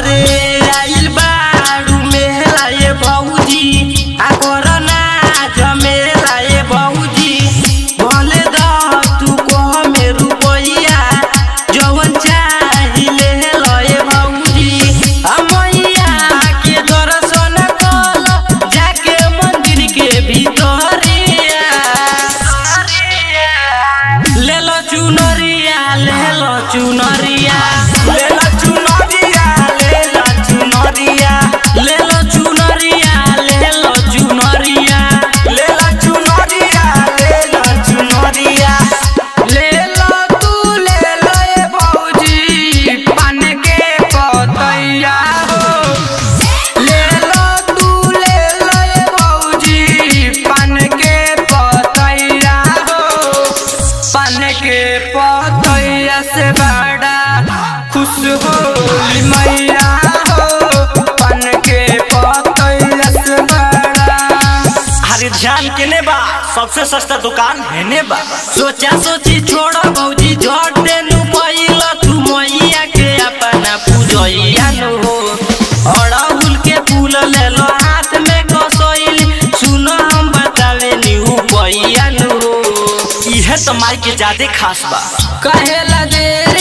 अरे आइल बाड़ू मेला ये भौजी आ कोरोना जमेला ये भौजी भले द तू कह में रुपैया जवन चाहिले ल ये भौजी आ मैया के दर्शन कल जाके मंदिर के भीतरिया ले लो चुनरिया ले लो चुनरिया ले ला चुनरिया ले ला चुनरिया ले लो चुनरिया ले लो चुनरिया ले ला चुनरिया ले ला चुनरिया ले लो तू ले लो ये भौजी पान के पतैया हो ले लो तू ले लो ये भौजी पान के पतैया हो पान के पतैया से बड़ा खुश होली मैया हो पान के पतैया से बड़ा हरी ध्यान केने बा सबसे सस्ता दुकान हेने बा सोचा सोची छोड़ भौजी झटे नु पहिला तू मैया के अपना पूजैया नु हो अड़हुल के फूल ले लो हाथ में कसैल सुनो हम बतावे नी पैया नु हो इहे तो माई के ज्यादा खास बा कहेला दे